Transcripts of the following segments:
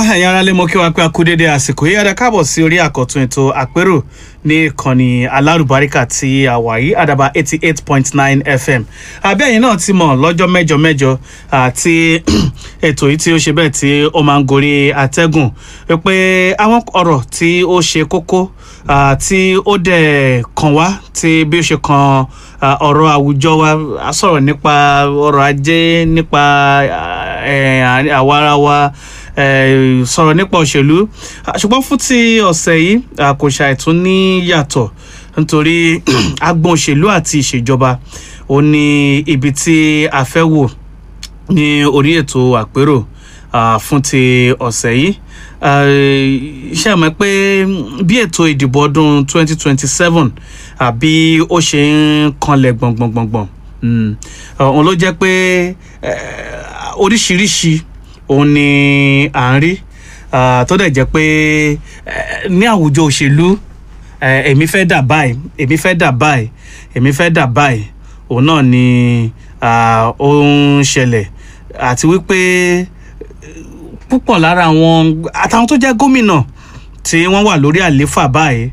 ẹ̀yin ará lé mo kí wa pé a kú dédé àsìkò yìí ẹ̀dá káàbọ̀ sí orí àkọ́tún ètò àpérò ní ìkànnì alárùbáríkà tí a wà yìí àdàbà eighty eight point nine fm àbí ẹ̀yin náà ti mọ̀ lọ́jọ́ mẹ́jọ mẹ́jọ àti ètò yìí tí ó ṣe bẹ́ẹ̀ tí ó máa ń gorí atẹ́gùn pé àwọn ọ̀rọ̀ tí ó ṣe kókó tí ó dẹ̀ kàn wá tí bí ó ṣe kan ọ̀rọ̀ àwùjọ wa a sọ̀rọ̀ nípa ọrọ̀ ajé nípa àwa ara wa sọ̀rọ̀ nípa òṣèlú ṣùgbọ́n fún ti ọ̀sẹ̀ yìí kò ṣàìtún ní yàtọ̀ nítorí agbọn òṣèlú àti ìṣèjọba ó ní ibi tí a fẹ́ wò ní orí ètò àpérò fún ti ọ̀sẹ̀ yìí ṣe àmọ́ pé bí ètò ìdìbò ọdún 2027 àbí ó ṣe ń kanlẹ̀ gbọ̀ngbọ̀ngbọ̀ngbọ̀n òun ló jẹ́ pé oríṣiríṣi òun ni à ń rí tó dẹ̀ jẹ́ pé ní àwùjọ òṣèlú èmi fẹ́ dà báyìí èmi fẹ́ dà báyìí èmi fẹ́ dà báyìí òun náà ni ó ń ṣẹlẹ̀ àti wípé púpọ̀ lára àwọn àtàwọn tó jẹ́ gómìnà tí wọ́n wà lórí àlééfà báyìí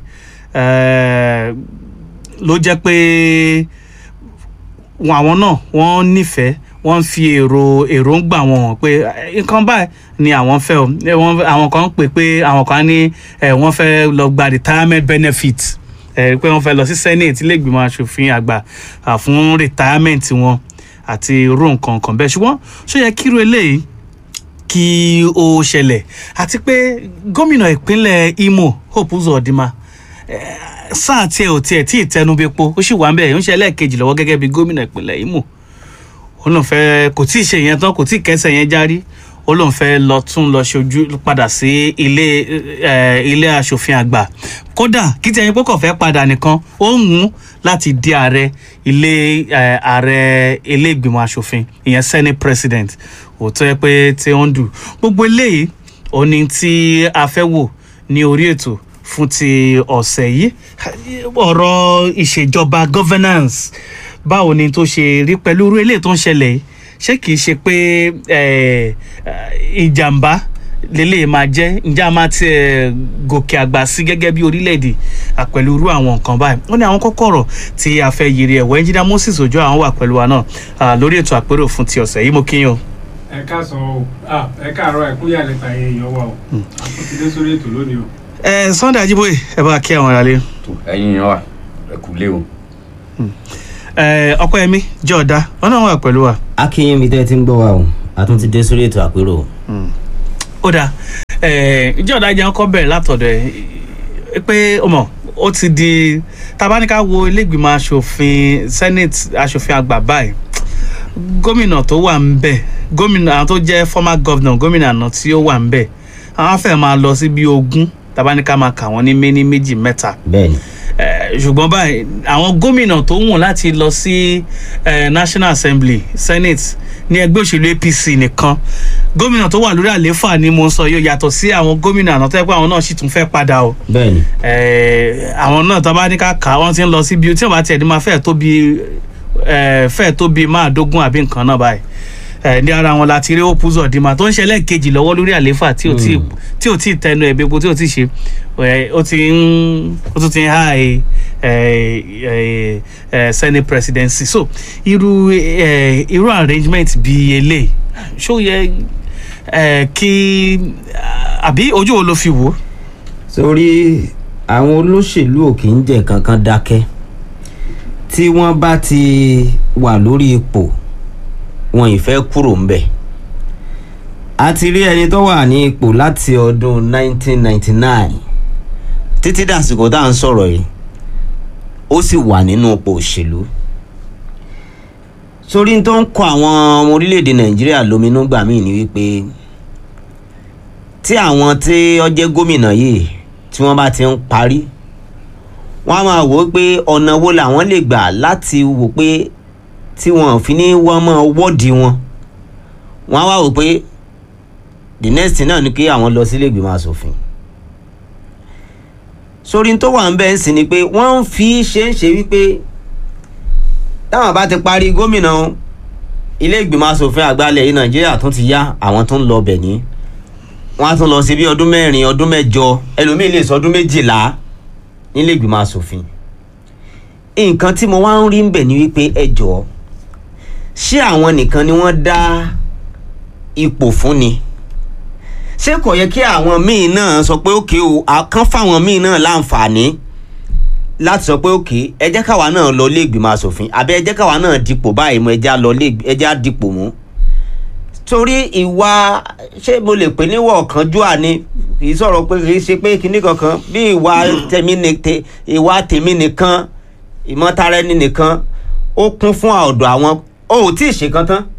ló jẹ́ pé àwọn náà wọ́n nífẹ̀ẹ́ wọ́n ń fi èrò èròǹgbà wọn hàn pé nǹkan báyìí ni àwọn fẹ́ o àwọn kan pè pé àwọn kan ní wọ́n fẹ́ lọ gba retirement benefit pé wọ́n fẹ́ lọ sí senate ilé ìgbìmọ̀ asòfin àgbà fún retirement wọn àti irú nǹkan kan bẹ́ẹ̀ ṣùgbọ́n ṣó yẹ kíru eléyìí kí ó ṣẹlẹ̀ àti pé gómìnà ìpínlẹ̀ imo hope uzodinma sáà tiẹ̀ ò tiẹ̀ tí ì tẹnubẹ́po ó sì wà ń bẹ̀ ń ṣe ẹlẹ́ẹ̀kejì lọ́wọ́ gẹ́gẹ́ bí gómìnà ìpínlẹ̀ imo ó lóun fẹ́ kò tí ì ṣe yẹn tán kò tí ì kẹsẹ̀ yẹn járí ó lóun fẹ́ lọ tún lọ ṣojú padà sí ilé ilé asòfin àgbà kódà kí tẹ̀yìn pé kò fẹ́ padà nìkan ó ń mú láti di ààrẹ ilé ààrẹ ilé ìgbìmọ̀ asòfin ìyẹn senate president òótọ́ yẹ pé tí ó ń dù gbogbo eléyìí ó ní tí a fẹ́ wò ní orí ètò fún ti ọ̀sẹ̀ yìí ọ̀rọ̀ ìṣèjọba governance báwo ni tó ṣe rí pẹ̀lú irú eléyìí tó ń ṣẹlẹ̀ yìí ṣé kìí ṣe pé ìjàmbá lélẹ̀ máa jẹ́ ǹjẹ́ a máa ti gòkè àgbà sí gẹ́gẹ́ bí orílẹ̀-èdè pẹ̀lú irú àwọn nǹkan báyìí wọ́n ní àwọn kọ́kọ́rọ̀ tí a fẹ́ yiri ẹ̀wọ̀ ẹnjìnà moses ojú àwọn wà pẹ̀lú wa náà lórí ètò àpérò fún ti ọ̀sẹ̀ yìí mo kí yín o. ẹ káàsán o ẹ káàárọ̀ ẹ kúyà lẹ́ta èèyàn wa o àkókò dé sórí ètò lónìí o. ẹ sunday ajiboye ẹ bá kí àwọn aráalé. ẹyin yan wa ẹ kú lé o ọpẹ́yẹmí jọ̀ọ́dá wọn náà wà pẹ̀lú wa. akínyìn mi tẹ́ ti ń gbọ́ wa o a tún ti dé sórí ètò àpérò. ó dáa jọ̀ọ́dá jẹ́ ọkọ̀ bẹ̀rẹ̀ látọ̀dọ̀ ẹ̀ pé ọmọ ó ti di tabaníkà wo ilégbìmọ̀ asòfin senate asòfin àgbà báyìí gómìnà tó wà ń bẹ̀ gómìnà àwọn tó jẹ́ former governor gómìnà àná tí ó wà ń bẹ̀ àwọn afẹ́ máa lọ sí bí ogún tabaníkà máa kà wọ́n ní méní méjì mẹ́ta. bẹ́ẹ̀ni ṣùgbọ́n báyìí àwọn gómìnà tó wùn láti lọ sí national assembly senate ní ẹgbẹ́ òṣèlú apc nìkan gómìnà tó wà lórí àlééfà ni mo ń sọ yóò yàtọ̀ sí àwọn gómìnà àná tó yẹ pé àwọn náà sì tún fẹ́ padà o. bẹ́ẹ̀ni. àwọn náà tó bá ní ká kà wọ́n ti ń lọ sí bí tí wọ́n bá tiẹ̀ ní máa fẹ́ẹ̀ tó bí fẹ́ẹ̀ tó bí máa dógún àbí nǹkan náà báyìí ní ara wọn láti rí òpó zọdìmà tó ń ṣẹlẹ̀ kejì lọ́wọ́ lórí àlééfà tí ò tí ì tẹnu ẹ̀ gbogbo tí ò tí ì ṣe ó ti ń ó tún ti ń há senate presidency so irú irú arrangement bíi eléyìí ṣó yẹ kí àbí ojú wo ló fi wò. sórí àwọn olóṣèlú ò kì í jẹ́ kankan dákẹ́ tí wọ́n bá ti wà lórí ipò wọn ìfẹ́ kúrò ń bẹ̀. a ti rí ẹni tó wà ní ipò láti ọdún 1999 títí dàsìkò tá à ń sọ̀rọ̀ yìí ó sì wà nínú ipò òṣèlú. sórí tó ń kọ àwọn ọmọ orílẹ̀-èdè nàìjíríà lóminú gbà míì ni wípé tí àwọn tí ó jẹ́ gómìnà yìí tí wọ́n bá ti ń parí wọ́n á máa wò ó pé ọ̀nà wo làwọn lè gbà láti wò pé tí wọn fi ní wọn mọ wọ́ọ̀dì wọn wọn á wá wò pé the next thing náà ni kí àwọn lọ sílé ìgbìmọ̀ asòfin sórí tó wà ń bẹ́ẹ̀ sí ni pé wọ́n ń fi ṣe ń ṣe wípé táwọn bá ti parí gómìnà ilé ìgbìmọ̀ asòfin àgbà ilẹ̀ yìí nàìjíríà tún ti yá àwọn tó ń lọ bẹ̀ ní wọ́n á tún lọ sí bí ọdún mẹ́rin ọdún mẹ́jọ ẹlòmíì lè sọ ọdún méjìlá nílé ìgbìmọ̀ asòfin nǹkan tí mo wá ń rí ń bẹ̀ ni wípé ẹ jọ̀ọ́ ṣé àwọn nìkan ni wọ́n dá ipò fún ni ṣé kò yẹ kí àwọn míì náà sọ pé òkè o àkàn fáwọn míì náà láǹfààní láti sọ pé òkè ẹ jẹ́ káwa náà lọ ilé ìgbìmọ̀ asòfin àbí ẹ jẹ́ káwa náà dipò báyìí mo ẹ jẹ́ á lọ ilé ẹ jẹ́ á dipò mú torí ìwà ṣé mo lè pè níwọ̀ ọ̀kánjúà ni kì í sọ̀rọ̀ pé kì í ṣe pé kinní kankan bí ìwà tèmi ni te- ìwà tèmi nìkan ìmọ̀tara ẹni nìkan ó kún fún ọ̀dọ̀ àwọn o ò tí ì ṣe kan tán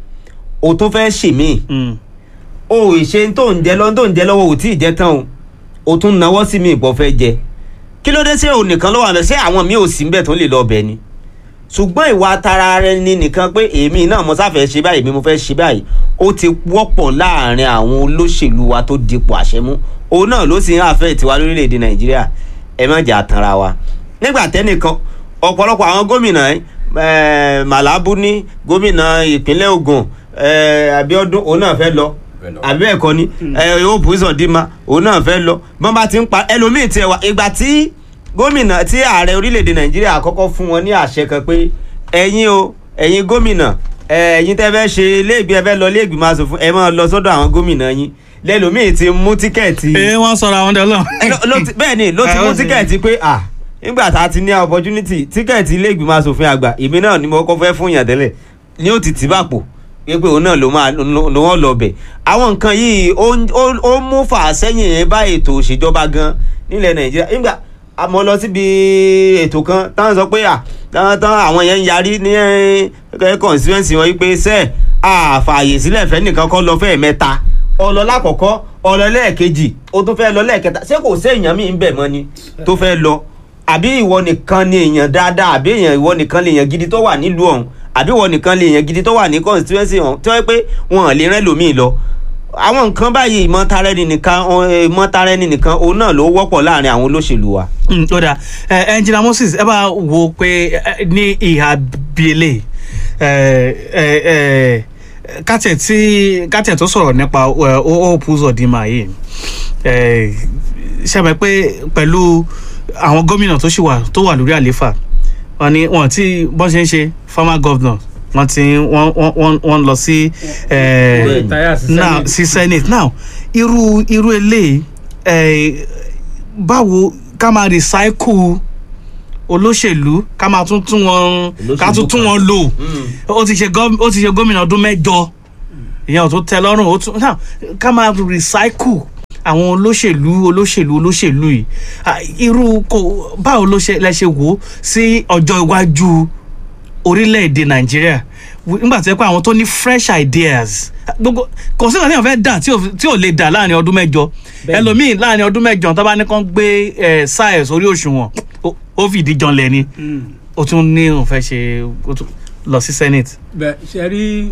o tún fẹ́ ṣe míì Mm. o ò ṣe tó ń jẹ lọ́wọ́ tó ń jẹ lọ́wọ́ ò tí ì jẹ tán o o tún náwó sí mi ìbọn fẹ́ jẹ kí ló dé sí òun nìkan ló wà bẹ́ẹ̀ ṣé àwọn mi ò sí níbẹ̀ tó lè lọ bẹ̀ ni ṣùgbọ́n ìwà tara rẹ ni nìkan pé èmi náà mo sáfẹ́ ṣe báyìí èmi mo fẹ́ ṣe báyìí ó ti wọ́pọ̀ láàrin àwọn olóṣèlú wa tó dipò àṣẹ mú òun náà ló sì ń àfẹ́ tiwa lórílẹ̀‐èdè nàìjíríà ẹ má jà tanra wa nígbà tẹ́nìkan ọ̀pọ̀lọpọ̀ àwọn gómìnà eh, màlábù ní gómìnà ìpínlẹ̀ Ògùn eh, Abíọ́dún òun náà fẹ́ lọ Fẹ́ lọ. àbí ẹ̀kọ́ ni ẹ yóò bùsọ̀ dìímà òun náà fẹ́ lọ bọ́n bá ti ń pa ẹlòmíì tiẹ̀ wá ìgbà tí gómìnà tí ààrẹ orílẹ̀-èdè nàìjíríà àkọ́kọ́ fún wọn ní àṣẹ kan pé ẹ̀yin o ẹ̀yin gómìnà ẹ, ẹ̀yin tẹ́ fẹ́ ṣe iléègbé ẹ fẹ́ lọ iléègbìmọ̀ aṣòfin ẹ máa lọ sọ́dọ̀ àwọn gómìnà yín lẹ́lòmíì ti mú tíkẹ́ẹ̀tì ee wọ́n sọ̀rọ̀ àwọn ọdẹ ọlọ́run. ló- ló ti- bẹ́ẹ̀ ni ló ti Eh, mú ó ti- tíkẹ́ẹ̀tì pé à nígbà tá a ti ní opportunity tíkẹ́ẹ̀tì ilé ìgbìmọ̀ asòfin àgbà èmi náà ni mo kọ́ fẹ́ fún yàn tẹ́lẹ̀ ní ó ti tì bàpò pé òun náà ló máa ló wọ́n lọ bẹ̀ àwọn nǹkan yìí ó ń- ó ó mú fàsẹ́yìn yẹn bá ètò òṣèjọba gan nílẹ̀ nàìjíríà nígbà a mọ lọ síbi ètò kan táwọn sọ pé à táwọn táwọn àwọn yẹn ń yarí ní ẹ constituency wọn wípé sẹ́ẹ̀ àfààyè sílẹ̀ fẹ́ nìkan kọ́ lọ fẹ́ẹ̀ mẹ́ta ọlọ lákọ̀ọ́kọ́ ọlọ lẹ́ẹ̀kejì ó tún fẹ́ lọ lẹ́ẹ̀kẹta ṣé kò sí èèyàn míì ń bẹ̀ mọ́ ni tó fẹ́ lọ àbí ìwọ nìkan ni èèyàn dáadáa àbí èèyàn ìwọ nìkan lè èèyàn gidi tó wà nílùú ọ̀hún àbí ìwọ nìkan lè èèyàn gidi tó wà ní constituency ọ̀hún tí wọ́n pé wọn ò lè rẹ́ lòmíì lọ àwọn nǹkan báyìí ìmọ̀tara ẹni nìkan ọ- ìmọ̀tara ẹni nìkan òun náà ló wọ́pọ̀ láàrin àwọn olóṣèlú wa. Mm, ó dáa ẹ ẹnjìnà moses ẹ bá wo pé ẹ, ní ìhà bíélé kátẹ̀ tí kátẹ̀ tó sọ̀rọ̀ nípa Hope Uzodinma yìí ẹ, ṣe mọ̀ pé pẹ̀lú àwọn gómìnà tó ṣì wà tó wà lórí àléfà wọn ni wọn ti bọ́n ṣe ń ṣe former governor wọn ti wọn wọn- wọn wọn lọ sí ẹ, Retire sí now Senate. sí senate now irú irú eléyìí ẹ, báwo ká máa recycle olóṣèlú ká máa tún tún wọn ká tún tún wọn lò ó ti ṣe gọ́- ó ti ṣe gómìnà ọdún mẹ́jọ ìyẹn ò tó tẹ́ lọ́rùn ó tún now ká máa recycle àwọn olóṣèlú olóṣèlú olóṣèlú yìí Ah, irú kò báwo ló ṣe lẹ ṣe wò ó sí ọjọ́ iwájú orílẹ̀-èdè nàìjíríà W- nígbà tí ẹ pé àwọn tó ní fresh ideas gbogbo kò sí ìkànnì àfẹ́ dà tí ò- tí ò lè dà láàrin ọdún mẹ́jọ ẹlòmíì láàrin ọdún mẹ́jọ tó bá ní kán gbé ẹ sáyẹ̀ sórí òṣùwọ̀n ó- ó fìdí janlẹ̀ ni ó tún ní òun fẹ́ ṣe ó tún lọ sí senate. bẹ́ẹ̀ ṣe rí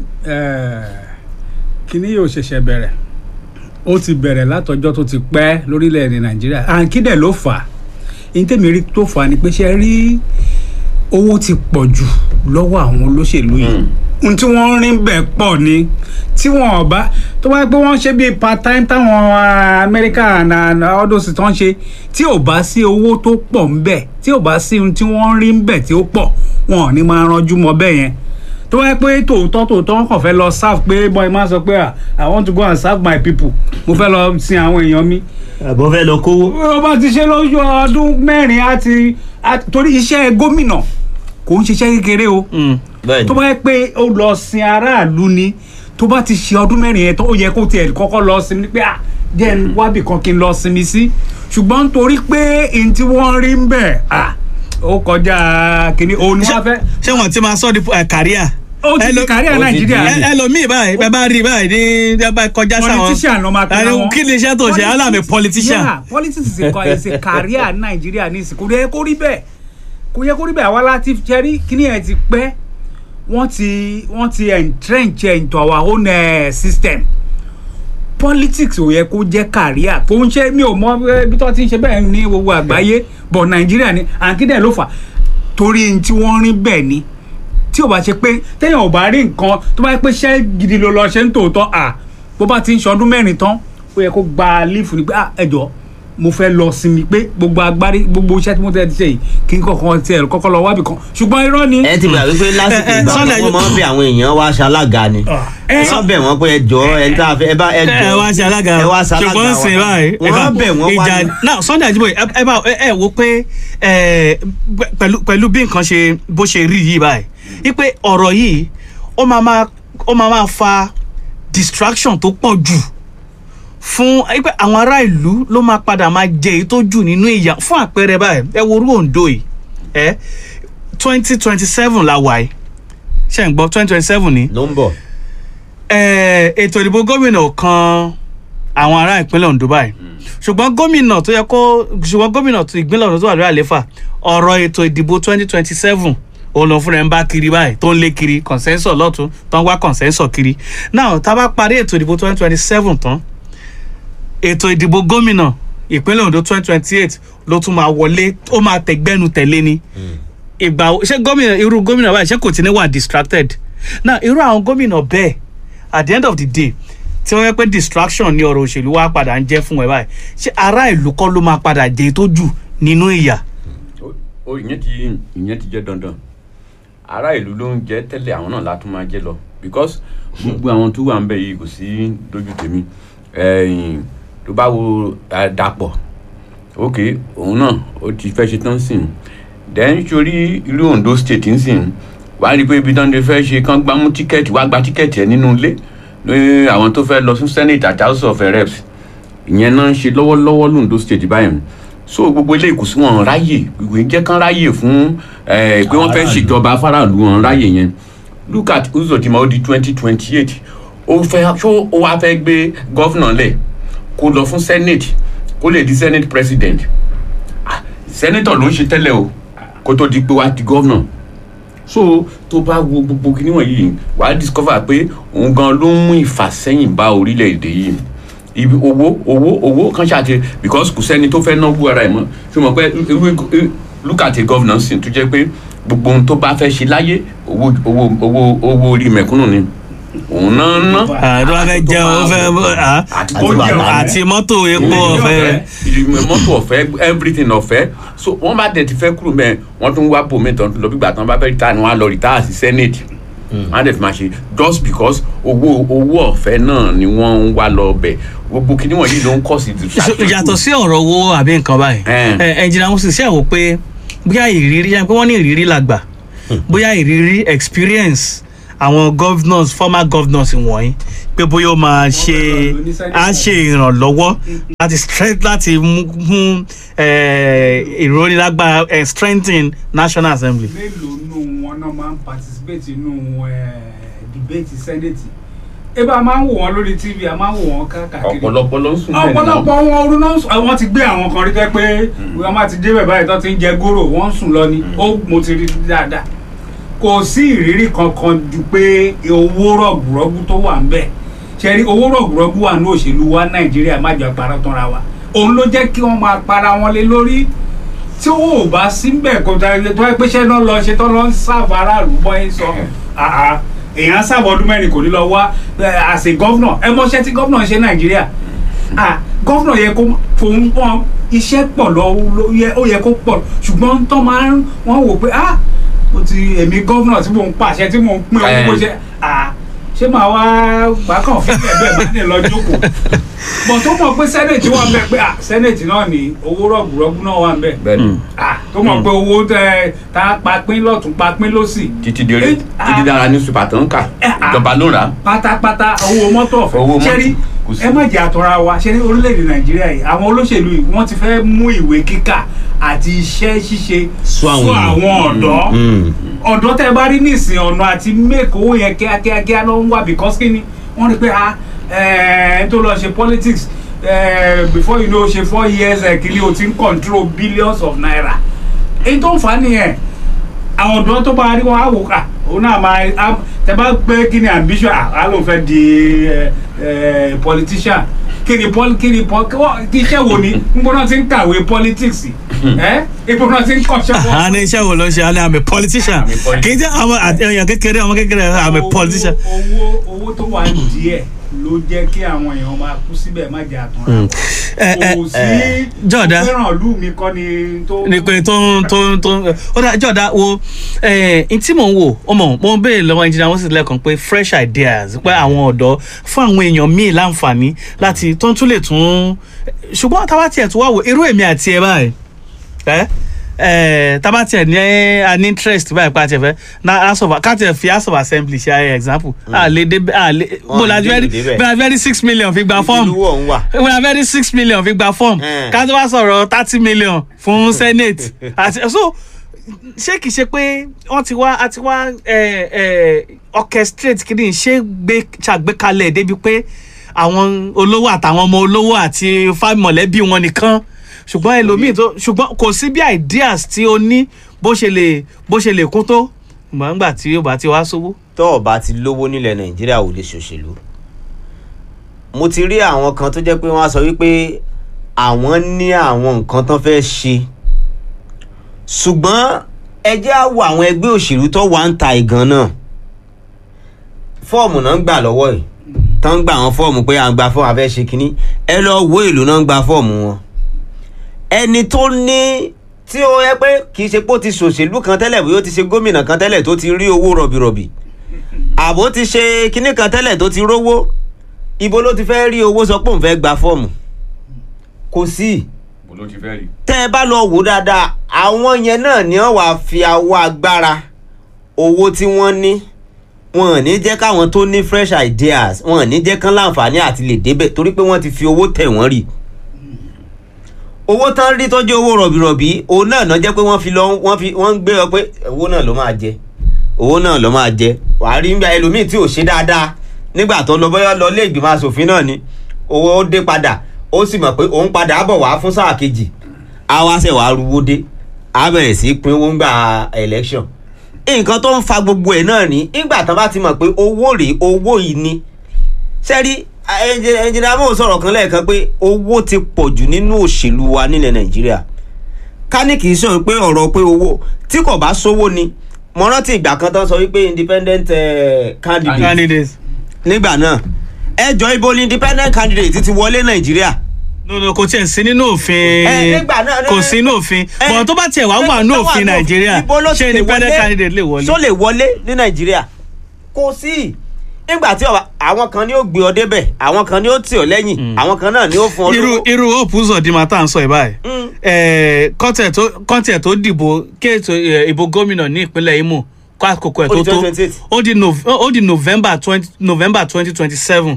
kíní yóò ṣẹ̀ṣẹ̀ bẹ̀rẹ̀ ó ti bẹ̀rẹ̀ látọjọ́ tó ti pẹ́ lórílẹ̀‐èdè nàìjíríà àǹkídẹ̀ ló fà á ní tèmi rí tó fà á ni pé ṣe rí owó ti pọ̀ jù lọ́wọ́ àwọn olóṣèlú yìí ohun tí wọ́n ń rí bẹ́ẹ̀ pọ̀ ni tí wọ́n ò bá tó bá pé wọ́n ṣe bíi part time táwọn ah, amẹ́ríkà and ọdọ́sì tó ń ṣe tí ò bá sí owó tó pọ̀ ń bẹ̀ tí ò bá sí ohun tí wọ́n ń rí ń bẹ̀ tí ó pọ̀ wọn ò ní máa ranjú mọ́ bẹ́ẹ̀ yẹn tó wáyé pé tòótọ́ tòótọ́ wọn kàn fẹ́ lọ serve pé boy máa sọ pé ah, i want to go and serve my people mo fẹ́ lọ sin àwọn èèyàn mi àbọ̀ fẹ́ lọ kówó. ó bá ti ṣe lójú ọdún mẹ́rin á ti á- torí iṣẹ́ gómìnà kò ń ṣiṣẹ́ kékeré o bẹ́ẹ̀ tó bá yẹ pé ó lọ sin aráàlú ni tó bá ti ṣe ọdún mẹ́rin yẹn tó ó yẹ kó tiẹ̀ kọ́kọ́ lọ sinmi pé à jẹ́ ń wábì kan kí n lọ sinmi sí ṣùgbọ́n nítorí pé n tí wọ́n rí ń bẹ̀ à ó kọjá kínní òun ni wọ́n fẹ́ ṣé wọn ti máa sọ di kàríà. ó ti di kárí ó ti nàìjíríà di- ni. ẹlòmíì báyìí bẹ́ẹ̀ bá rí báyìí ní ẹ bá kọjá sáwọn. politician ló máa pe Ẹni àwọn. kí ni iṣẹ́ tó ṣe Politics- alámi politician. Yeah, politics is a, is a career ní nàìjíríà ní ìsìnkú kò yẹ kó rí bẹ́ẹ̀ kò yẹ kó rí bẹ́ẹ̀ àwa láti jẹ́rí kíní ẹ̀ ti pẹ́ wọ́n ti wọ́n ti entrench into our own uh, system politics ò yẹ kó jẹ́ career kò ń ṣe mi ò mọ eh, bí tó ti ń ṣe bẹ́ẹ̀ ní gbogbo àgbáyé but nàìjíríà ni àǹkídẹ̀ ló fà torí n tí wọ́n rí bẹ́ẹ̀ ni tí ò bá ṣe pé téèyàn ò bá rí nǹkan tó bá yẹ pé iṣẹ́ gidi ló lọ ṣe ń tòótọ́ à bó bá ti ń ṣọdún mẹ́rin tán ó yẹ kó gba lífù ni pé ah ẹjọ́ mo fẹ́ lọ sinmi pé gbogbo agbárí gbogbo iṣẹ́ tí mo tẹ́ ti ṣe yìí kí n kọ̀ọ̀kan tiẹ̀ kọ́kọ́ lọ wábì kan ṣùgbọ́n irọ́ ni. ẹ ti gbà wípé lásìkò ẹ, ẹ, ìgbà Sunday- wọn máa ń bẹ àwọn èèyàn wá ṣalága ni ẹ wọ́n bẹ̀ wọ́n pé ẹ jọ ẹ tá a fẹ́ ẹ bá ẹ jọ ẹ wá ṣe alága ẹ wá ṣe alága ṣùgbọ́n wa. sìn báyìí wọ́n bẹ̀ wọ́n wá ìjà ní- náà Sunday Ajíbóyè ẹ ẹ bá ẹ ẹ wo pé ẹ pẹ̀lú pẹ̀lú bí nǹkan ṣe bó ṣe rí yìí báyìí wípé ọ̀rọ̀ yìí ó máa máa ó máa máa fa distraction tó pọ̀ jù fún wípé àwọn ará ìlú ló máa padà máa jẹ èyí tó jù nínú ìyà fún àpẹẹrẹ báyìí ẹ wo orú Oǹdó yìí ẹ twenty twenty seven la wà yìí ṣe ń gbọ́ twenty twenty seven ni ló ń bọ̀ eh, ètò ìdìbò gómìnà kan àwọn ará ìpínlẹ̀ Ondo báyìí ṣùgbọ́n gómìnà tó yẹ kó ṣùgbọ́n gómìnà tó ìpínlẹ̀ Ondo tó wà lórí àléfà ọ̀rọ̀ ètò ìdìbò twenty twenty seven òun lọ fúnra ẹ̀ ń bá kiri báyìí tó ń lé kiri consensus lọ́tún tó ń wá consensus kiri now tá a bá parí ètò ìdìbò twenty twenty seven tán ètò ìdìbò gómìnà ìpínlẹ̀ Ondo twenty twenty eight ló tún máa wọlé ó máa tẹ̀gbẹ́nu tẹ̀lé ni ìgbà wo- ṣé gómìnà irú gómìnà báyìí ṣé kò tí ní wà distracted now irú àwọn gómìnà bẹ́ẹ̀ at the end of the day tí wọ́n yẹ pé distraction ní ọ̀rọ̀ òṣèlú wa padà ń jẹ́ fún ẹ báyìí ṣé ará ìlú kọ́ ló máa padà jẹ́ tó jù nínú ìyà ó- ó ìyẹn ti ìyẹn ti jẹ́ dandan ará ìlú ló ń jẹ́ tẹ́lẹ̀ àwọn náà látún máa jẹ́ lọ because gbogbo àwọn tó wà ń bẹ̀ yìí kò sí lójú tèmi ẹ̀yìn tó bá wo eh, Dàpọ̀ ok òun náà ó ti fẹ́ ṣe tán sí i then sórí ìlú Ondo state ń sìn wàá rí i pé ibi tán lè fẹ́ ṣe kán gbámú tíkẹ́ẹ̀tì wàá gba tíkẹ́ẹ̀tì ẹ̀ nínú ilé ní àwọn tó fẹ́ lọ sí senate àti house of reps ìyẹn náà ń ṣe lọ́wọ́lọ́wọ́ londo state báyìí so gbogbo ilé ìkùsí wọn ráyè ìwé jẹ́ kán ráyè fún eh, pé wọ́n fẹ́ Aráàlú. ṣèjọba faraàlú wọn ráyè yẹn look at Uzodinma ó di twenty twenty eight ó fẹ́ ṣó ó wá fẹ́ gbé gọ́fìnà lẹ̀ kó lọ fún senate kó lè di senate president Ah, senator ló ń ṣe tẹ́lẹ̀ o kó tó di pé wá di gọ́fìnà so tó bá wo gbogbo kíní wọ̀nyí wàá discover pé òun gan ló ń mú ìfàsẹ́yìn bá orílẹ̀-èdè yìí ibi owó owó owó kan ṣáàtì because kò sẹ́ni tó fẹ́ náwó ara ẹ̀ mọ́ ṣùgbọ́n pé irú look at a governance tó jẹ́ pé gbogbo ohun tó bá fẹ́ ṣe láyé owó owó owó owó orí mẹ̀kúnnù ni òun náà ń ná àdó wa fẹ́ jẹun ó fẹ́ ah, àti Ó jẹun. àti mọ́tò epo ọ̀fẹ́ ìrìnnà mọ́tò ọ̀fẹ́ everything ọ̀fẹ́ so wọ́n bá dẹ̀ ti fẹ́ kúrò mẹ́ẹ̀ wọ́n tún wá bòmí tán lọ bígbà tán bá fẹ́ rìtáà ni wọ́n á lọ rìtáà sí senate wọ́n á dẹ̀ fi máa ṣe just because owó owó ọ̀fẹ́ náà ni wọ́n ń wá lọ bẹ̀ gbogbo kíní wọ̀nyí ló ń kọ́ sí So, yàtọ̀ sí ọ̀rọ̀ owó àbí nǹkan báyìí Eh. ẹ ẹnjìnà mo sì ṣe àwò pé bóyá ìrírí yẹn pé wọ́n ní ìrírí làgbà bóyá ìrírí experience àwọn governors former governors wọ̀nyí pé bóyá ó máa ṣe á ṣe ìrànlọ́wọ́ láti strength láti mú mú eh, ìrónilágbára eh, strengthen national assembly. mélòó nù wọn náà máa ń participate nínú debate senate ebe a máa ń wò wọn lórí tv a máa ń wò wọn káàkiri ọ̀pọ̀lọpọ̀ ló ń sùn bẹ́ẹ̀ ọ̀pọ̀lọpọ̀ wọn orun náà ń sùn àwọn ti gbé àwọn kan rí tẹ́ pé wọ́n máa ti débẹ̀ báyìí tó ti ń jẹ góró wọ́n ń sùn lọ ni ó mo ti rí dáadáa kò sí ìrírí kankan ju pé owó rọ̀gùrọ̀gù tó wà ń bẹ̀ ṣe rí owó rọ̀gùrọ̀gù wà ní òṣèlú wa nàìjíríà má jọ para tánra wa òun ló jẹ́ kí wọ́n máa para wọn lé lórí tí owó ò bá sí bẹ́ẹ̀ kó tó ẹ pé ṣẹ́ náà lọ ṣe tó lọ ń sáàbù aráàlú bọ́ ẹ sọ àà èèyàn sáàbù ọdún mẹ́rin kò ní lọ wá àṣẹ gọ́fúnà ẹ mọṣẹ́ tí gọ́fúnà ń ṣe nàìjíríà ah gọ́fúnà yẹ kó fòun pọ́n iṣẹ́ pọ̀ lọ ló yẹ- ó yẹ kó pọ̀ ṣùgbọ́n tó máa ń wọ́n wò pé ah mo ti èmi gọ́fúnà tí mò ń pàṣẹ tí mò ń pín owó bó ṣe ah ṣé màá wá gbàkàn fún ẹgbẹ́ bá ní lọ jókòó bọ̀ tó mọ̀ pé sẹ́nẹ̀tì wà ń bẹ̀ pé ah sẹ́nẹ̀tì náà ní owó rọ̀gùrọ̀gù náà wà ń bẹ̀ bẹ́ẹ̀ ni ah tó mọ̀ pé owó tẹ tá a pa pín lọ́tún pa pín lọ́sì títí di orí Eh, títí dára ní super tó ń kà Eh, ah. ìjọba ló rà á pátápátá owó mọ́tò Owó ọ̀fẹ́ mọ́tò, ṣẹ́rí kò sí. ẹ má jẹ́ àtọ́ra wa ṣẹ́rí orílẹ̀-èdè nàìjíríà yìí àwọn olóṣèlú yìí wọ́n ti fẹ́ mú ìwé kíkà àti iṣẹ́ ṣíṣe Sún àwọn èèyàn. àwọn ọ̀dọ́ Mm. ọ̀dọ́ tẹ́ bá rí nísìn ọ̀nà àti make owó yẹn kíákíákíá ló ń wá because kí ni wọ́n rí pé ah ẹ̀ẹ́n tó lọ ṣe politics eh, before you know ṣe four years ẹ̀ kìíní o ti ń control billions of naira èyí tó ń fà á nìyẹn àwọn ọ̀dọ́ tó bá rí wọn á wò ká òun náà máa á tẹ bá gbé kí ni ambition à á lóun fẹ́ di ẹ, ẹ, politician kí ni pol kí ni pol kí wọ́n- kí iṣẹ́ wo ni n gbọ́dọ̀ ti ń kàwé politics ẹ ipò náà ti ń kọ́ṣẹ́ wọn. a ní iṣẹ́ wo ló ń ṣe a ní I'm a politician I'm a politician. kì í jẹ́ àwọn àti- èèyàn kékeré ọmọ kékeré I'm a politician. owó owó tó wà díẹ̀ ló jẹ́ kí àwọn èèyàn máa kú síbẹ̀ má jẹ́ àtúnra ẹ ẹ kò sí Jọ̀dá. fẹ́ràn ìlú mi kọ́ ni tó. ni pé tó ń tó ń tó ń ó dá jọ̀dá wo ẹ̀ n tí mò ń wò ó mọ̀ mo ń béèrè lọ́wọ́ engineer wọ́n sì lẹ́ẹ̀kan pé fresh ideas pé àwọn ọ̀dọ́ fún àwọn èèyàn míì láǹfààní láti tó ń tún lè tún ṣùgbọ́n táwa tiẹ̀ tún wá wò irú èmi àti ẹ báyìí ẹ ẹ tábà tiẹ̀ ní an interest báyìí pa tiẹ̀ fẹ́ na house of ká tiẹ̀ fi house of assembly ṣe ayé example a lè dé a lè bó la lè very débẹ̀. bí a very six million fi gba fọ́ọ̀mù ìlú ọ̀hún wà. we are very six million fi gba form Eh. ká tó wá sọ̀rọ̀ thirty million fún senate àti so ṣé kìí ṣe pé wọ́n ti wá àti wá eh, eh, orchestrate kìíní ṣé gbé ṣàgbékalẹ̀ débi pé àwọn olówó àtàwọn ọmọ olówó àti fáwọn mọ̀lẹ́bí wọn nìkan ṣùgbọ́n ẹlòmíì tó ṣùgbọ́n kò sí bí ideas tí o ní bó ṣe lè bó ṣe lè kún tó gbọ̀ngbà tí yóò bá ti wá sówó. tó o bá ti lówó nílẹ̀ nàìjíríà ò lè ṣòṣèlú mo ti rí àwọn kan tó jẹ́ pé wọ́n á sọ wípé àwọn ní àwọn nǹkan tán fẹ́ ṣe ṣùgbọ́n ẹ jẹ́ á wo àwọn ẹgbẹ́ òṣèlú tó wà ń ta ìgan náà fọ́ọ̀mù náà ń gbà lọ́wọ́ yìí tán ń gbà wọn fọ́ọ̀mù pé à ń gba fọ́ọ̀mù a fẹ́ ṣe kínní ẹ lọ wo èlò náà ń gba fọ́ọ̀mù wọn ẹni tó ní tí ó yẹ pé kì í ṣe pé ó ti ṣòṣèlú kan tẹ́lẹ̀ bóyá ó ti ṣe gómìnà kan tẹ́lẹ̀ tó ti rí owó rọ̀bìrọ̀bì àbó ti ṣe kinní kan tẹ́lẹ̀ tó ti rówó ibo ló ti fẹ́ rí owó sọ pé òun fẹ́ gba fọ́ọ̀mù kò sí bó ló ti fẹ́ rí. tẹ́ ẹ bá lọ wò dáadáa àwọn yẹn náà ni wọ́n wàá fi awọ agbára owó tí wọ́n ní wọn ò ní jẹ́ káwọn tó ní fresh ideas wọn ò ní jẹ́ kán láǹfààní àti lè débẹ̀ torí pé wọ́n ti fi owó tẹ̀ wọ́n rì owó tán rí tọ́jú owó rọ̀bìrọ̀bì òun náà náà jẹ́ pé wọ́n fi lọ wọ́n fi wọ́n ń gbé ọ pé owó náà ló máa jẹ owó náà ló máa jẹ wàá rí nígbà ẹlòmíì tí ò ṣe dáadáa nígbà tó lọ bóyá lọ ilé ìgbìmọ̀ asòfin náà ni owó ó dé padà ó sì mọ̀ pé òun padà bọ̀ wá fún sáà kejì á wá ṣẹ̀ wá ruwó dé á bẹ̀rẹ̀ sí í pín owó ńgbà election nǹkan tó ń fa gbogbo ẹ̀ náà ní nígbà tán bá ti mọ̀ pé owó rèé owó yìí ni sẹ́rí ẹnjìnà mò ń sọ̀rọ̀ kan lẹ́ẹ̀kan pé owó ti pọ̀ jù nínú òṣèlú wa nílẹ̀ nàìjíríà ká ní kì í sọ̀rọ̀ pé ọ̀rọ̀ pé owó tí kò bá sówó ni mo rántí ìgbà kan tán sọ wípé independent eh, candidate candidates. nígbà náà ẹjọ́ ibo ni independent candidate ti wọlé nàìjíríà no no kò tiẹ̀ sí nínú òfin Ẹ, nígbà náà- kò sí nínú òfin Ẹ, bọ̀n tó bá tiẹ̀ wá wà nínú tó wà òfin nínú- nàìjíríà ibo ló ti ṣé lè independent wọlé? candidate lè wọlé. ṣó lè wọlé ní nàìjíríà kò sí nígbà tí ọba- àwọn kan ni ó gbé ọ débẹ̀ àwọn kan ni ó tì ọ lẹ́yìn àwọn kan náà ni ó fún ọ irú lówó. irú hope uzodinma tá à ń sọ ẹ̀ báyìí Mm. Eh, kọ́ńtẹ̀ tó kọ́ńtẹ̀ tó dìbò kéètò eh, ìbò gómìnà ní ìpínlẹ̀ imo kó àkókò ẹ̀ Ó tó di tó 2028. ó di Nov- ó di november twenty november twenty twenty seven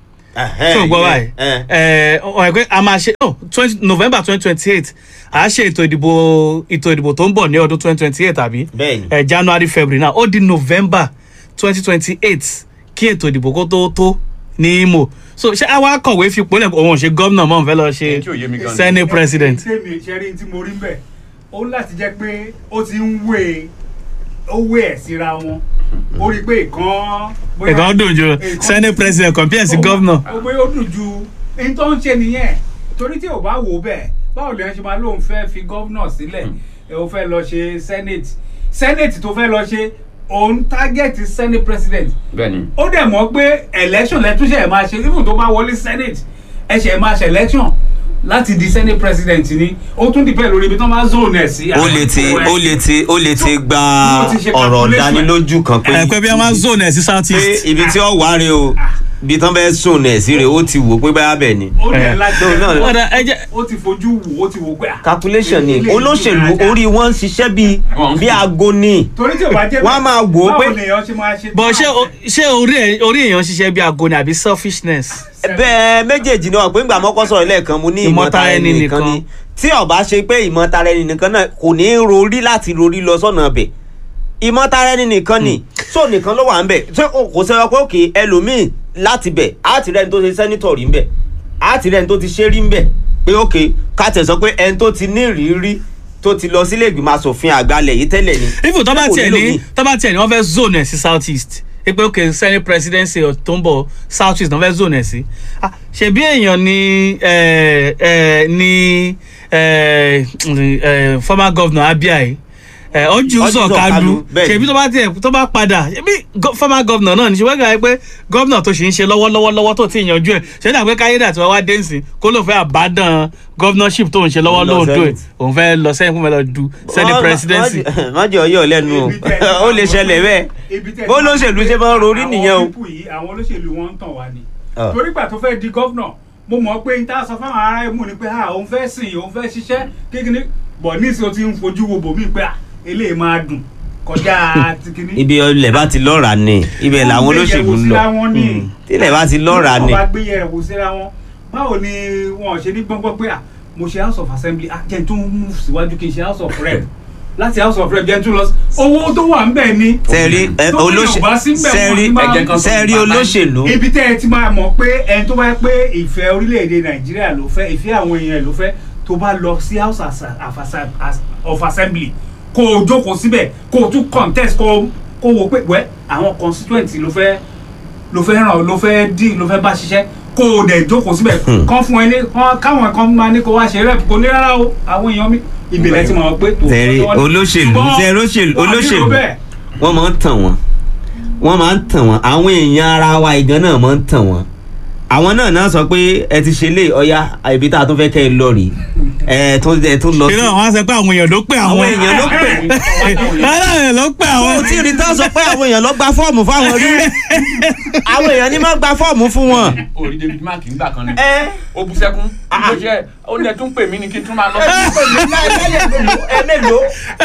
Ẹhẹ́, tí o gbọ́ ìyẹn, báyìí ẹ. ẹ ọ̀rẹ́ pé a máa ṣe no twenty november twenty twenty eight a ṣe ètò ìdìbò ètò ìdìbò tó ń bọ̀ ní ọdún twenty twenty eight àbí Bẹ́ẹ̀ni. ẹ january february náà ó di november twenty twenty eight kí ètò ìdìbò kó tó tó ní imo so ṣé àwa kọ̀wé fi pọ́lẹ̀ òun ò ṣe gómìnà mọ́ òun fẹ́ lọ Èyí tí ò yé mi gan ṣe ni. senate president tèmi ìṣẹ́rí tí mo rí bẹ́ẹ̀ ó láti jẹ́ pé ó ti ń wé ó wé ẹ̀ síra wọn ó rí i pé ìkan. bóyá- ìkan dùn ju ìkan- senate president compare sí ó- gómìnà ó gbé ó dùn ju ní tó ń ṣe nìyẹn torí tí ò bá wò ó bẹ́ẹ̀ báwo lèèyàn ṣe máa lóun fẹ́ fi gómìnà sílẹ̀ ẹ ó fẹ́ lọ ṣe senate senate tó fẹ́ lọ ṣe òun target senate president bẹ́ẹ̀ni ó dẹ̀ mọ̀ pé election lẹ́túnṣe ẹ̀ máa ṣe even tó bá wọlé senate ẹ̀ ṣe ẹ̀ máa ṣe election láti di senate president ni ó tún dìpẹ́ lórí ibi tó máa zone ẹ̀ sí. ó lè ti ó lè ti ó lè ti gba Mo ti ṣe ọ̀rọ̀ calculation. dánilójú kan pé ẹ pé bí a máa zone ẹ̀ sí south pé east ibi tí ó wà rè o ibi tán bẹ́ẹ̀ sùn ẹ̀ sí rè ó ti wò pé báyà bẹ̀ ni. ó dẹ̀ Eh, láti no, no, no. Ọ̀dà, ẹ jẹ́- ó ti fojú wò ó ti wò pé. ah, calculation ni ilé ìlú olóṣèlú dáadáa. orí wọn ń ṣiṣẹ́ bíi Wọ́n ń bí fi- aago ni torí tí o bá jẹ́ wọ́n á máa wò ó pé- báwo lèèyàn ṣe máa ṣe. bọ̀ ṣé o- ṣé orí ẹ̀- orí èèyàn ṣiṣẹ́ bí aago ni àbí selfishness. bẹ́ẹ̀ méjèèjì náà pé ńgbà mọ́kọ́ sọ̀rọ̀ lẹ́ẹ̀kan mo ní ìmọ̀tara ẹni nìkan ni tí ọba ṣe pé ìmọ̀tara ẹni nìkan náà kò ní í rorí láti rorí lọ sọ́nà ọbẹ̀ ìmọ̀tara ẹni nìkan ni so nìkan ló wà ń bẹ̀ ṣé o- kò sọ pé òkè ẹlòmíì láti bẹ̀ á ti rẹ́ni tó ṣe sẹ́nitọ̀ rí ń bẹ̀ á ti rẹ́ni tó ti ṣe rí ń bẹ̀ pé òkè ká tẹ̀ sọ pé ẹni tó ti ní ìrírí tó ti lọ sílé ìgbìmọ̀ asòfin àgbàlẹ̀ yìí tẹ́lẹ̀ ni even tó bá kò tiẹ̀ nílò ní míì. tó bá tiẹ̀ ní wọ́n fẹ́ zone ẹ̀ sí south east ẹ pé ok senate presidency tó ń bọ̀ south east náà fẹ́ zone ẹ̀ sí Ah, ṣebí èèyàn ni ẹ, ẹ, ni eh, eh, former governor abia yìí eh, ọjọ́ Orji sọ̀kalu Sọ̀kalú, bẹ́ẹ̀ ni. ṣèbí tó bá tiẹ̀ tó bá padà ṣèbí go- former governor náà ní ṣe wẹ́gà pé governor tó ṣì ń ṣe lọ́wọ́lọ́wọ́ lọ́wọ́ tó ti yanjú ẹ̀ ṣé dà pé káyédà tí wọ́n wá dé nsìn kó ló fẹ́ àbádàn governorship tó ń ṣe lọ́wọ́ Òun lọ lóòótọ́ ẹ̀ Senate. òun fẹ́ lọ sẹ́yìn fún mi lọ du senate presidency. má jẹ́ ọyọ́ lẹ́nu o ó lè ṣẹlẹ̀ bẹ́ẹ̀ bó lóṣèlú ṣe máa ń rorí nìyẹn o. àwọn pípù yìí àwọn olóṣèlú wọn ń tàn wá ni Ah. torí gbà tó fẹ́ di gọ́vnà mo mọ̀ pé n ta sọ fáwọn ará ẹ̀mú ni pé ah òun fẹ́ sìn òun fẹ́ ṣiṣẹ́ kékeré bọ̀ nísìnyí o ti ń fojú wo bòmí pé ah eléyìí máa dùn kọjá tìkíní. ibi ilẹ̀ bá ti lọ́ra ni ibẹ̀ làwọn olóṣèlú ń lọ Mm. tílẹ̀ bá ti lọ́ra ni wọ́n bá gbé yẹ̀rẹ̀ wò síra wọn báwo ni wọn ṣe ní gbọ́ngbọ́n pé ah mo ṣe house of assembly ah jẹ́ n tún move síwájú kí n ṣe house of rep láti house of rep jẹ́ n tún lọ sí owó tó wà ń bẹ̀ ni. sẹ́ẹ̀rí ẹ, tó bí olóṣè- ò bá sí ń bẹ̀ wọ́n sẹ́ẹ̀rí ní máa- ẹ̀jẹ̀ kan sọ sẹ́ẹ̀rí bàbá- olóṣèlú ibi tẹ́ ẹ ti máa mọ̀ pé ẹni tó bá yẹ pé ìfẹ́ orílẹ̀-èdè nàìjíríà ló fẹ́ ìfẹ́ àwọn èèyàn ló fẹ́ tó bá lọ sí house as- of as- as- of assembly kó o jókòó síbẹ̀ kó o tún contest kó o kó o wò pé wẹ́ àwọn constituent ló fẹ́ ló fẹ́ ràn ló fẹ́ dì ló fẹ́ bá ṣiṣẹ́ kó o dẹ̀ jókòó síbẹ̀ kán fún ẹ ní kán- káwọn kan máa ní kó wá ṣe rep kó ní rárá o àwọn èèyàn mi ìbílẹ̀ ti mọ̀ pé tó sẹ́ẹ̀rí olóṣèlú sẹ́ẹ̀rí olóṣèlú olóṣèlú wọ́n máa ń tàn wọ́n wọ́n máa ń tàn wọ́n àwọn èèyàn ara wa ìgan náà máa ń tàn wọ́n àwọn náà náà sọ pé ẹ ti ṣe lé ọya ibi tá a tún fẹ́ kẹ́ ẹ lọ rèé ẹ tún ẹ tún lọ sí. ìran àwọn á sọ pé àwọn èèyàn ló pè àwọn àwọn èèyàn ló pè àwọn èèyàn ló pè àwọn. àwọn tí rí tán sọ pé àwọn èèyàn lọ gba fọ́ọ̀mù fáwọn rí àwọn èèyàn ní má gba fọ́ọ̀mù fún wọn. orí david mark ń gbà kan ni ẹ ó bú sẹ́kún ó ṣe ó ní ẹ tún pè mí ni kí n tún máa lọ ẹlẹ́gbẹ̀ẹ́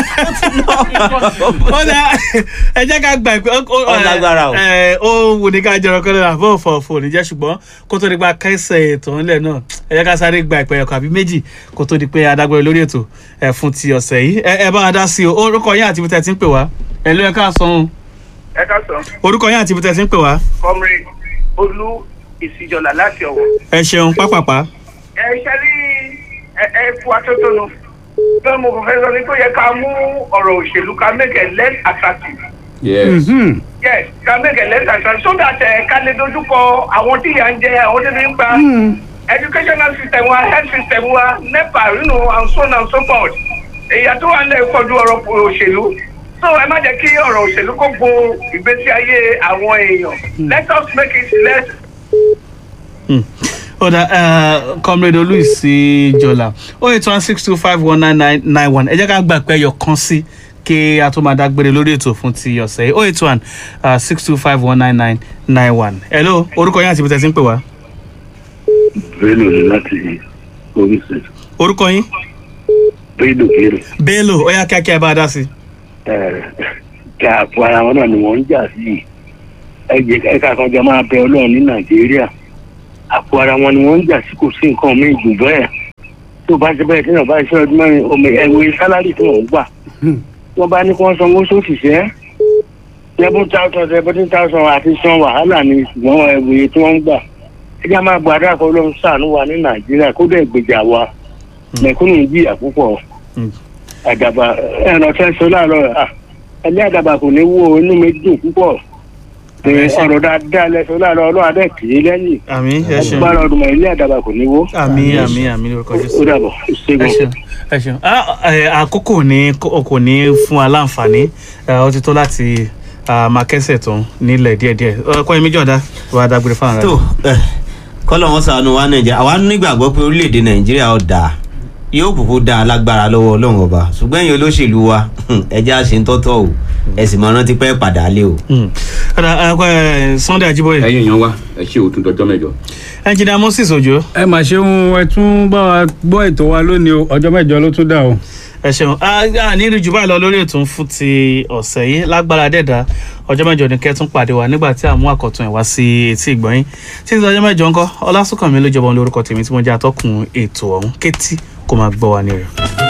ó dá ẹ jẹ́ ká gbà pé ó- ó- Ó lágbára o. ẹ, ó wù ní ká jọrọ kọ́ lọ́la fún òfò òfò níjẹ́ ṣùgbọ́n kó tó di pa kẹsẹ̀ ètò ńlẹ̀ náà ẹ jẹ́ ká sáré gba ìpẹ́ ọkọ̀ àbí méjì kó tó di pé adágbére lórí ètò ẹ fún ti ọ̀sẹ̀ yìí ẹ ẹ bá wa dá sí o orúkọ yín àti ibi tẹ́ ti ń pè wá ẹ ló yẹ ká sọ ohun ẹ ká sọ orúkọ yín àti ibi tẹ́ ti ń pè wá comrade olú ìsìjọlá láti ọwọ. ẹ ṣeun pápápá. ẹ ṣe rí ẹ ẹ fún atótónu bẹ́ẹ̀ mo kò fẹ́ sọ ni pé ó yẹ ká mú ọ̀rọ̀ òṣèlú ká make it less attractive. yes yes ká make it less attractive so that ẹ ká lè dojúkọ àwọn tí ìyà ń jẹ àwọn tí ń gba educational system wa health system wa nepa you know and so on and so forth. èyí tó wà lẹ́yìn kọjú ọ̀rọ̀ òṣèlú so ẹ má jẹ́ kí ọ̀rọ̀ òṣèlú kó bo ìgbésí ayé àwọn èèyàn let us make it less ọ̀dà comrade olùsí jọlá oh eight one six two five one nine nine nine one ẹ jẹ́ ká gbà pé ẹyọ kan sí kí a tó máa dágbére lórí ètò fún ti ọ̀sẹ̀ yìí oh eight one six two five one nine nine nine one hello orúkọ yín àti ibi tẹ́ ti ń pè wá bello ni láti oríṣi orúkọ yín bello kéré bello ó yá kíákíá ẹ bá a dá sí i. kí àpò ara wọn náà ni wọn ń jà sí yìí ẹgbẹ ẹka kan jọ máa bẹ ọlọrun ní nàìjíríà àpò ara wọn ni wọn ń jà sí kò sí nǹkan míì jù bẹẹ tó bá ṣe bẹẹ tí wọn bá ṣe ọdún mẹrin omi ẹwẹ sálárì tí wọn ń gbà wọn bá ní kí wọn sanwó sóṣìṣẹ seven thousand seventeen thousand àti san wàhálà ni ṣùgbọn ẹwẹ tí wọn ń gbà ẹjẹ máa gbàdúrà kó ló ń sàánú wa ní nàìjíríà kó dẹ̀ gbèjà wa mẹ̀kúnnù ń jìyà púpọ̀ Mm. àdàbà ẹ̀rọ fẹ́ sọ láàárọ̀ à ẹlẹ́ àdàbà kò ní wo inú mi dùn púpọ̀ pé Ẹ ṣé. ọ̀rọ̀ dáadáa lẹ́sọ̀ láàárọ̀ ọlọ́run adẹ́ kì í lẹ́yìn àmì ẹ ṣeun agbára ọdún mọ̀ ilé àdàbà kò ní wo àmì àmì àmì lórúkọ ó jésù dàbọ̀ ẹ ṣégun. ṣeun ẹ ṣeun Ah, ẹ, àkókò ní kò ní fún wa láǹfààní ẹ, ó ti tó láti ah, máa kẹ́sẹ̀ tó nílẹ̀ díẹ̀díẹ̀ ọkọ yẹn méjì ọ̀dà wà á dágbére fáwọn ará tó kọ́lọ̀ wọn sànù wa nàìjíríà àwa nígbàgbọ́ pé orílẹ̀-èdè nàìjíríà ó dáa yóò kúkú dáa lágbára lọ́wọ́ ọlọ́run ọba ṣùgbọ́n ẹ̀yin olóṣèlú wa ẹjẹ́ àṣẹ ń tọ́tọ̀ o ẹ sì mọ̀ rántí pẹ́ padà lé o. Mm. ọ̀dà ẹ, sunday ajiboye ẹyin èèyàn wa ẹ ṣe òtún dọjọ́ mẹ́jọ. ẹnjìnà moses ojo ẹ mà ṣeun ẹ tún bá wa gbọ́ ètò wa lónìí o ọjọ́ mẹ́jọ ló tún dà o. ẹ ṣeun a ní rí jù báyìí lọ lórí ètò fún ti ọ̀sẹ̀ yìí lágbára dẹ̀dá ọjọ́ mẹ́jọ ní kẹ́tún pàdé wa nígbà tí a mú àkọ́tún ẹ̀ wá sí etí ìgbọ̀nyín títí ọjọ́ mẹ́jọ ńkọ́ ọlásùnkànmí ló jọba lórúkọ tèmi tí mo jẹ́ atọ́kùn ètò ọ̀hún kétí kó máa gbọ́ wa ní rẹ̀.